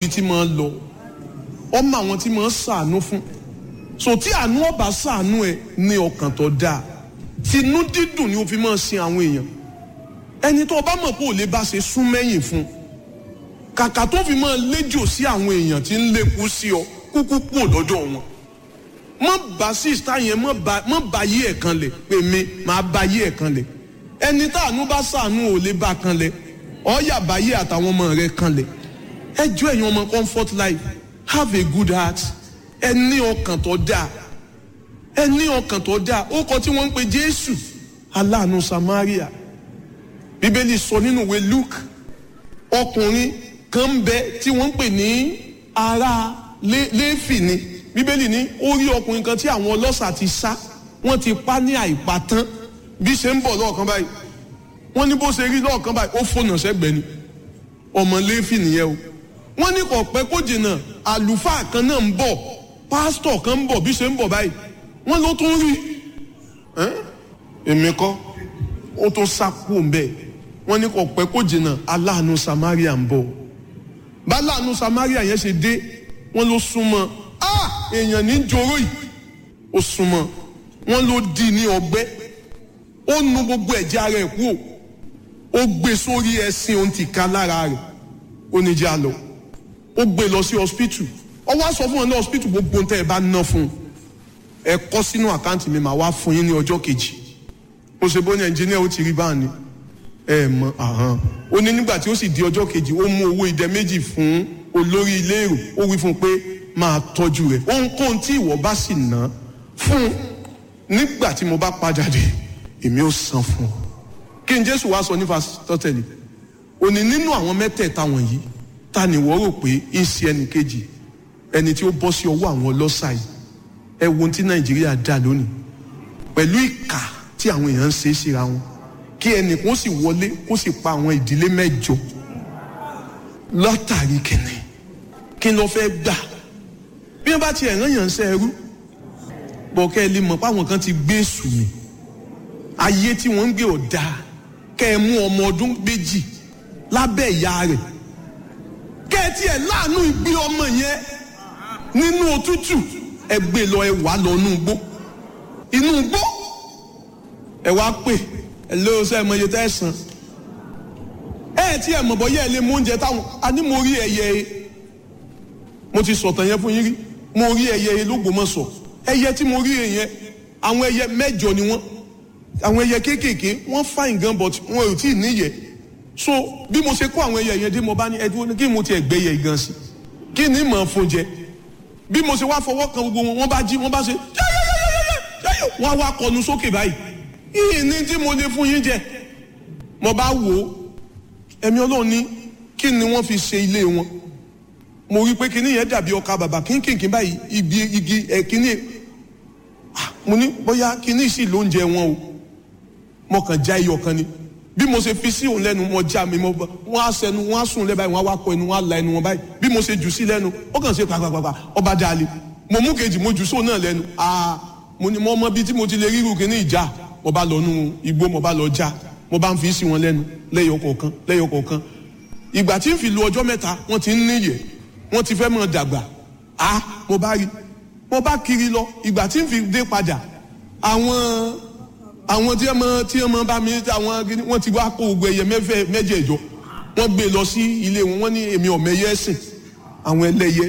ibi tí máa lọ ọmọ àwọn tí máa sàánú fún so tí àánú ọba sàánú ẹ ní ọkàn tó dáa tinú dídùn ni o fi máa sin àwọn èèyàn ẹni tó o bá mọ̀ pé ò lè bá ṣe sún mẹ́yìn fún kàkà tó fi máa léjò sí àwọn èèyàn tí ń lékú sí ọ kúkú kú òdọ́jọ́ wọn mọ bá sísá yẹn mọ bá mọ bá yí ẹ̀ kan lẹ̀ pé mi máa bá yí ẹ̀ kan lẹ̀ ẹni táànú bá sàánú ò lè bá kan lẹ̀ ọ̀ọ́yà bá yí àtàwọn ọmọ rẹ̀ kan lẹ̀ ẹ jọ ẹ̀yin ọmọ comfort life have a good heart ẹ ní ọkàn tó dáa ẹ ní ọkàn tó dáa ó kọ tí wọ́n ń pe Jésù aláàánú Samaria Bíbélì sọ nínú ìwé Luke ọkùnrin kan ń bẹ tí wọ́n ń pè ní ará Léfì ni bíbélì ní ó rí ọkùnrin kan tí àwọn ọlọ́ṣà ti sá wọ́n ti pa ní àìpatán bí ṣe ń bọ̀ lọ́ọ̀kan báyìí wọ́n ní bó ṣe rí lọ́ọ̀kan báyìí ó fònà sẹ́gbẹ̀ẹ́ ni ọmọ Léfì nìyẹn o wọ́n ní kò pẹ́ kó jìnnà àlùfáà kan náà ń bọ̀ pásítọ̀ kan ń bọ̀ bí ṣe ń bọ̀ báyìí wọ́n ló tún rí èmi kọ́ ó tún sá kú bẹ́ẹ̀ wọ́n ní kò pẹ́ kó jìnnà aláàánú Samaria ń bọ̀ bá aláàánú Samaria yẹn ṣe dé wọ́n ló súnmọ́ ah èèyàn ní joro yìí ó súnmọ́ wọ́n ló di ní ọgbẹ́ ó nu gbogbo ẹ̀jẹ̀ ara ẹ̀ kú ó gbé sórí ẹṣin òun ti ká lára rẹ̀ ó ní já lọ ó gbé lọ sí hospital ó wá sọ fún wọn ní hospital gbogbo tẹ́ ẹ bá ná fún un ẹ kọ sínú àkáǹtì mi màá wá fún yín ní ọjọ́ kejì ó ṣe bó ní ẹnjìníà ó ti rí báà ni ẹ mọ àhán ó ní nígbà tí ó sì di ọjọ́ kejì ó mú owó idẹ méjì fún olórí ilé èrò ó wí fún un pé máa tọ́jú rẹ̀ ohunkóhun tí ìwọ bá sì ná fún nígbà tí mo bá padà dé èmi ó san fún ọ kí n jésù wá sọ ní fasitọ́tẹ̀lì òní nínú àwọn mẹ́tẹ̀ẹ̀ta wọ̀nyí ta ni wọ́n rò pé ń ṣe ẹnì kejì ẹni tí ó bọ́ sí ọwọ́ àwọn ọlọ́ṣà yìí ẹ wo ohun tí nàìjíríà dà lónìí pẹ̀lú ìkà tí àwọn èèyàn ń ṣe é síra wọn kí ẹnìkan sì wọlé kó sì pa àwọn ìdílé mẹ́jọ lọ́tàrí kìnnì kí ló fẹ́ gbà bí wọ́n bá tiẹ̀ rán yàn ń ṣe ẹrú bọ̀kẹ́ ẹ lè mọ̀ páwọn kan ti gbé èṣù mi ayé tí wọ́n ń gbé ọ̀dà kẹ́ ẹ mú ọmọ ọdún méjì lábẹ́ ìyá rẹ̀ kẹ́ ẹ tiẹ̀ láàánú ìgbé ọmọ yẹn nínú òtútù ẹ gbé lọ ẹ wà lọ inú igbó inú igbó ẹ wá pè ẹ lóò sẹ́ ẹ mọ iye tẹ́ ẹ san ẹ tí ẹ mọ̀ bọ́ yẹ́ ẹ lé mú oúnjẹ táwọn a ní mo rí ẹyẹ mo ti sọ̀tàn yẹn fún yín rí mo rí ẹyẹ lÓgbómọ̀ṣọ́ ẹyẹ tí mo rí yẹn àwọn ẹyẹ mẹ́jọ ni wọ́n àwọn ẹyẹ kéékèèké wọ́n fine gan but wọn ò tí ì níyẹ so bí mo ṣe kó àwọn ẹyẹ yẹn dé mo bá ní ẹdúró kí mo ti ẹ̀ gbẹ́yẹ gan sí kí ni mọ̀ fún jẹ bí mo ṣe wá fọwọ́ kan gbogbo wọn wọ́n bá jí wọ́n bá ṣe yẹ́yẹ́yẹ́yẹ́ wọ́n wá kọnu sókè báyìí yìí ní tí mo lè fún yín jẹ mo bá wò ó ẹ̀mí ọlọ́run ní kí ni wọ́n fi ṣe ilé wọn mo rí i pé kíní yẹn dàbí ọkà bàbà kínkìnkín báyìí igi igi ẹ kíní mo ní bóyá kíní sì ló ń jẹ wọn o mo kàn já iyọ̀ kan ni bí mo ṣe fi sí òun lẹ́nu mo já mi mo wọ́n á sẹnu wọ́n á sùn lẹ́ báyìí wọ́n á wá kọ ẹnu wọ́n á la ẹnu wọn báyìí bí mo ṣe jù sí lẹ́nu ó kàn ṣe pàpàpàpà ọba dalẹ̀ mo mú kejì mo jù sóun náà lẹ́nu aa mo ní mo mọ bí tí mo ti lè ríru kíní ìjà mo bá lọ nú igbó mo bá lọ já mo bá ń fi sí wọn lẹ́nu lẹ́yọ̀ kọ̀ọ̀kan lẹ́yọ̀ kọ̀ọ̀kan ìgbà tí ń fi lu ọjọ́ mẹ́ta wọ́n ti ń níyẹ̀ wọ́n ti fẹ́ mọ̀ dàgbà á mo bá rí mo bá kiri lọ ìgbà tí n fi dé padà àwọn àwọn tí wọ́n tí wọ́n bá mi àwọn wọ́n ti wá kó gbogbo ẹyẹ mẹ́fẹ́ mẹ́jẹ̀ẹ̀jọ wọ́n gbé lọ sí ilé wọn wọ́n ní èmi ọ̀mọ ẹyẹ ẹ̀sìn àwọn ẹlẹ́yẹ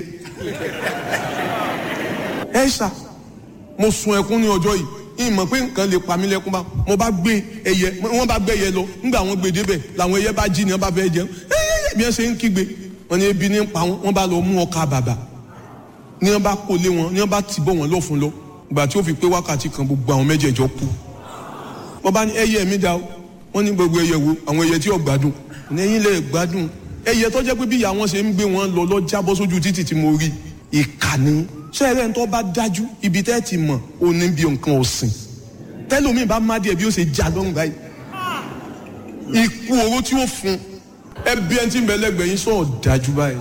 ẹ ṣá mo sun ẹkún ní ọjọ́ yìí ìmọ̀ pé nǹkan lè pa mí lẹ́kún bá mo bá gbé ẹyẹ wọ́n bá gbé ẹyẹ lọ nígbà wọ́n gbé débẹ̀ làwọn ẹyẹ bá jí ni wọ́n bá fẹ́ jẹun ẹyẹ bí wọ́n ṣe ń kígbe wọ́n ní ebi ní pa wọ́n wọ́n bá lọ mú ọkà bàbà ní wọ́n bá kó lé wọn ní wọ́n bá tì bọ̀ wọ́n lọ fún lọ ìgbà tí ó fi pé wákàtí kan gbogbo àwọn mẹ́jẹ̀ẹ̀jọ kú wọ́n bá ní ẹyẹ mi dá o wọ́n ní gbogbo ẹyẹ wo àwọn ẹyẹ tí ò gbádùn ní ẹ̀yin lè gbádùn ẹyẹ tó jẹ́ pé bí ìyá wọn ṣe ń gbé wọn lọ lọ jábọ́ sójú títì tí mo rí ìkànnì sẹ́ẹ̀rẹ́ ń tó bá dájú ibi tẹ́ ti mọ̀ ó ní bí nǹkan ọ̀sìn tẹ́lómi bá má díẹ̀ bí ó ṣe já lọ́rùn báyìí ikú oró tí ó fún ẹbí ẹni tí ń bẹ lẹ́gbẹ̀ẹ́ yín sọ̀rọ̀ dájú báyìí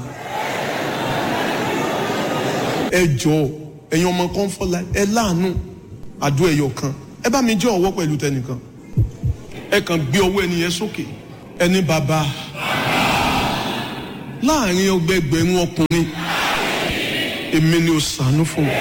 ẹ jọ ẹ̀yin ọmọ kan fọlá ẹ láàánú àdó ẹyọ kan ẹ bá mi jẹ́ ọwọ́ pẹ̀lú tẹnìkan ẹ kàn gbé ọwọ́ ẹni yẹn sókè ẹni bàbá láàrin ọgbẹgbẹ̀rún ọkùnrin èmi ni ó ṣàánú fún mi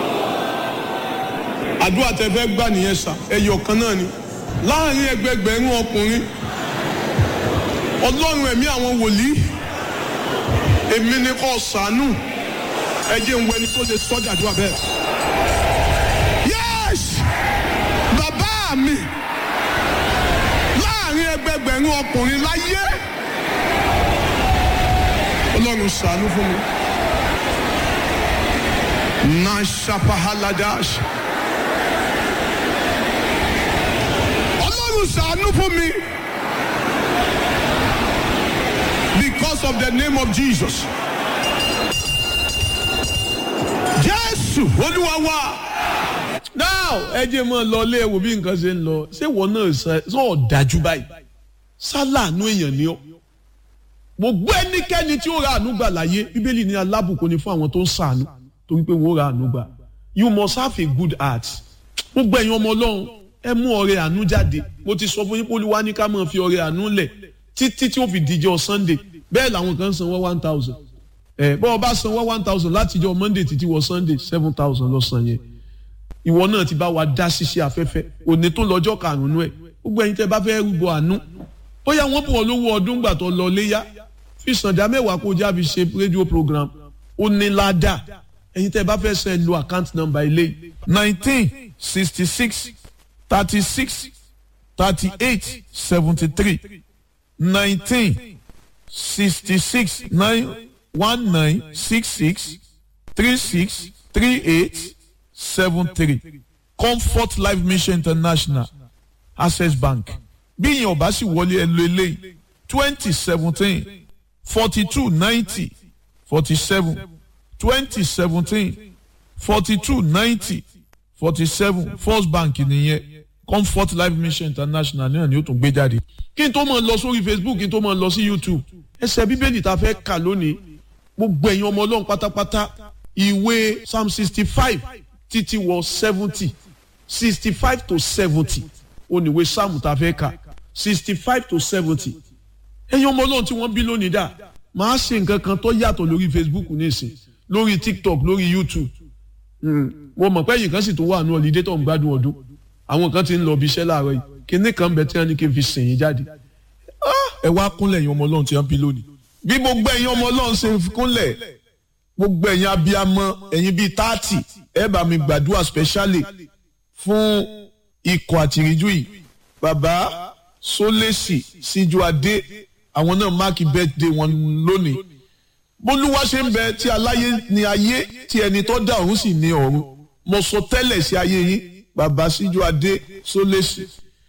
àdúrà tẹ fẹ́ gbà nìyẹn sà ẹyọ kan náà ni láàrin ẹgbẹgbẹ̀rún ọkùnrin ọlọ́run ẹ̀mí àwọn wòlíì èmi ni kò ṣàánú ẹ jẹ́ ń wẹni tó lè sọ́jà àdúrà bẹ́ẹ̀. yes bàbá mi láàrin ẹgbẹgbẹ̀rún ọkùnrin láyé ọlọ́run ṣàánú fún mi. nashapahaladash ọlọ́run ṣàánú fún mi. because of the name of Jesus. Jésù Olúwa wa. Now ẹ jẹ́ mọ́ lọ ilé ẹ̀wò bí nǹkan ṣe ń lọ ṣé ìwọ náà sọ ọ̀dájú báyìí sálàánú èèyàn ni ọ́ gbogbo ẹnikẹ́ni tí ó ra àánú gbà láyé bíbélì ní alábùkún ni fún àwọn tó ń sàánú torí pé wọ́n ra àánú gbà you must have a good heart gbogbo ẹ̀yin ọmọ ọlọ́run ẹ mú ọrẹ àánú jáde mo ti sọ fún yín pé olúwa ní ká máa fi ọrẹ àánú lẹ̀ títí tí ó fi díjọ́ sunday bẹ́ẹ̀ làwọn kan sanwó one thousand ẹ bọ́ ọ bá sanwó one thousand láti jọ monday títí wọ sunday seven thousand lọ san yẹn ìwọ náà ti bá wa dá ṣiṣẹ́ afẹ́fẹ́ òní tó lọ́jọ́ karùn-ún ẹ̀ gbogbo ẹ̀yin tẹ́ bá fẹ́ rúbọ àánú bóyá wọ́n bọ̀ lówó ọdún gbà tó lọ léyà fi sànjà mẹ́wàá kó já fi ṣe rédíò program ó ní ládàá ẹ̀yin tẹ́ bá fẹ́ sẹ́ lo account number ilé nineteen sixty six thirty six thirty eight seventy three nineteen sixty six nine one nine six six three six three eight seven three comfort life mission international access bank bí ìyẹn ò bá sì wọlé ẹ lo eléyìí twenty seventeen forty two ninety forty seven twenty seventeen forty two ninety forty seven first bank nìyẹn comfort life mission international náà ni ó tún gbé jáde. kí n tó máa lọ sórí facebook kí n tó máa lọ sí youtube ẹsẹ̀ bíbélì tá a fẹ́ kà lónìí gbogbo ẹ̀yin ọmọ ọlọ́run pátápátá ìwé psalm sixty five títí wọ seventy sixty five to seventy oníwé psalm tá a fẹ́ kà sixty five to seventy ẹ̀yin ọmọ ọlọ́run tí wọ́n bí lónìí dà máa ṣe nǹkan kan tó yàtọ̀ lórí facebook nísìn lórí tiktok lórí youtube mo mọ̀ pé ẹ̀yìn kan sì tó wà ní ọ̀lídé tó ń gbádùn ọdún àwọn kan ti ń lọ bí iṣẹ́ láàárọ̀ yìí kíní kan bẹ tí wọ́n ní kí n fi sìn yín jáde ẹ wá kúnlẹ̀ ẹ̀yin ọmọ ọlọ́run tí wọ́n bí lónìí. bí gbogbo ẹ̀yin ọmọ ọlọ́run ṣe fi kúnlẹ̀ gbogbo ẹ̀yin abiyamọ ẹ̀yin bíi táàtì ẹ bá mi gbàdúrà specially fún ikọ̀ àtìríjú yìí bàbá sólèsì síjú adé àwọn náà máàkì birthday wọn lónìí bólúwa ṣe ń bẹ tí aláyé ní ayé tí ẹni tó dá ọ̀run sì ní ọ̀run mo sọ tẹ́lẹ̀ sí ayé yín bàbá síjú adé sólèsì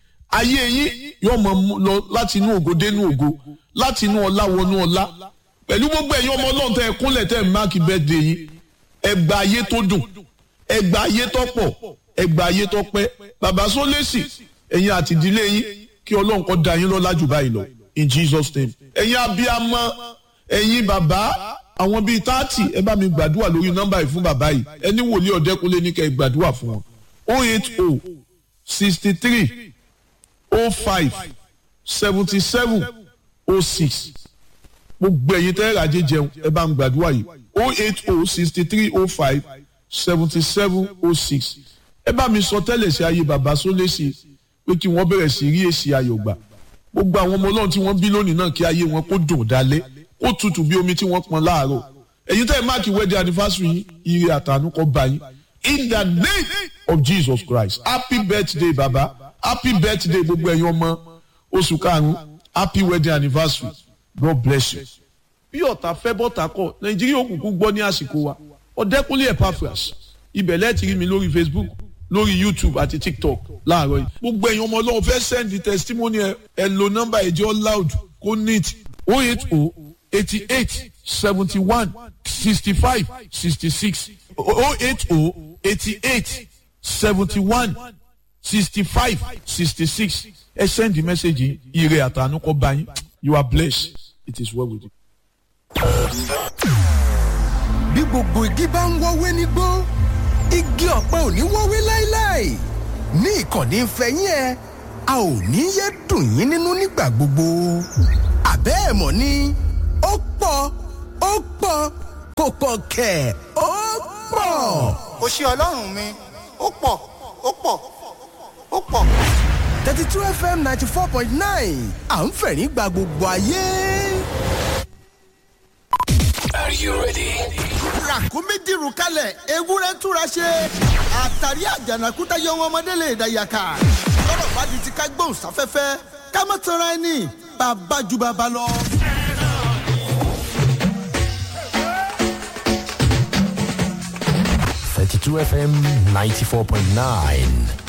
ayé yín yóò mọ lọ láti inú ògo dénú ògo láti inú ọlá wọnú ọlá pẹ̀lú gbogbo ẹ̀yin ọmọ ọlọ́run tẹ́ ẹ kúnlẹ̀ tẹ́ ẹ máàkì birthday yín ẹgbà ayé tó dùn ẹgbà ayé tó pọ̀ ẹgbà ayé tó pẹ́ bàbá sólèsì ẹ̀yin àti ìdílé yín kí ọlọ́run kó dá yín lọ́lá jù báyìí lọ in Jesus name ẹ̀yin abiyamọ ẹ̀yin bàbá àwọn bíi táàtì ẹ bá mi gbàdúrà lórí nọ́mbà yìí fún bàbá yìí ẹni wòlíì ọ̀dẹ́kunlé ní kẹ́ ẹ gbàdúrà fún wọn oh eight oh sixty three oh five seventy seven oh six gbogbo ẹ̀yin tẹ́ ẹ̀rajé jẹun ẹ bá ń gbàdúrà yìí oh eight oh sixty three oh five seventy seven oh six ẹ bá mi sọ tẹ́lẹ̀ sí ayé bàbá sólésì pé kí wọ́n bẹ̀rẹ̀ sí rí èsì ayọ̀ gbà gbogbo àwọn ọmọ ọlọ́run tí wọ́n bí lónìí náà kí ayé wọn kó dùn dálẹ́ kó tutù bí omi tí wọ́n pọn láàárọ̀ ẹ̀yin tẹ́ ẹ máàkì wedding anniversary yín ire àtànú kó bá yín in the name of Jesus Christ happy birthday baba happy birthday gbogbo ẹ̀yin ọmọ oṣù karùn-ún happy wedding anniversary God bless you. bí ọ̀tá fẹ́ bọ́tà kọ̀ nàìjíríà òkùnkùn gbọ́ ní àsìkò wa ọ̀dẹ́kúnlé epaphras ibẹ̀ lẹ́ẹ̀tì rí mi lórí facebook lórí youtube àti tiktok láàárọ̀ yìí. gbogbo ẹ̀yin ọmọ ọlọ́run fẹ́ send testimony ẹ ẹ lo nọ́mbà ẹ̀jẹ̀ loud kó neat oh eight oh eighty eight seventy one sixty five sixty six oh eight oh eighty eight seventy one sixty five sixty six ẹ send the message yìí ire àtànú kó bá yín you are blessed it is well with you. bí gbogbo igi bá ń wọ́wé nígbó igi ọ̀pẹ ò ní wọ́wé láéláé ní ìkànnì ìfẹ́yín ẹ a ò ní yé dùn yín nínú nígbà gbogbo àbẹ́ ẹ̀ mọ̀ ni ó pọ̀ pọ̀ ó pọ̀ kò pọ̀ kẹ̀ ó pọ̀. kò ṣe ọlọ́run mi ó pọ̀ ó pọ̀ ó pọ̀. thirty two fm ninety four point nine à ń fẹ̀rín gba gbogbo ayé. ràkúnmí dìrù kalẹ̀ ewúrẹ́ túra ṣe àtàrí àjànàkúta yọ wọn ọmọdé lè dàyàkà lọ́rọ̀ bá di ti ká gbóhùn sáfẹ́fẹ́ ká má tanra ẹni bàbá ju bàbá lọ. Thirty-two FM ninety-four point nine.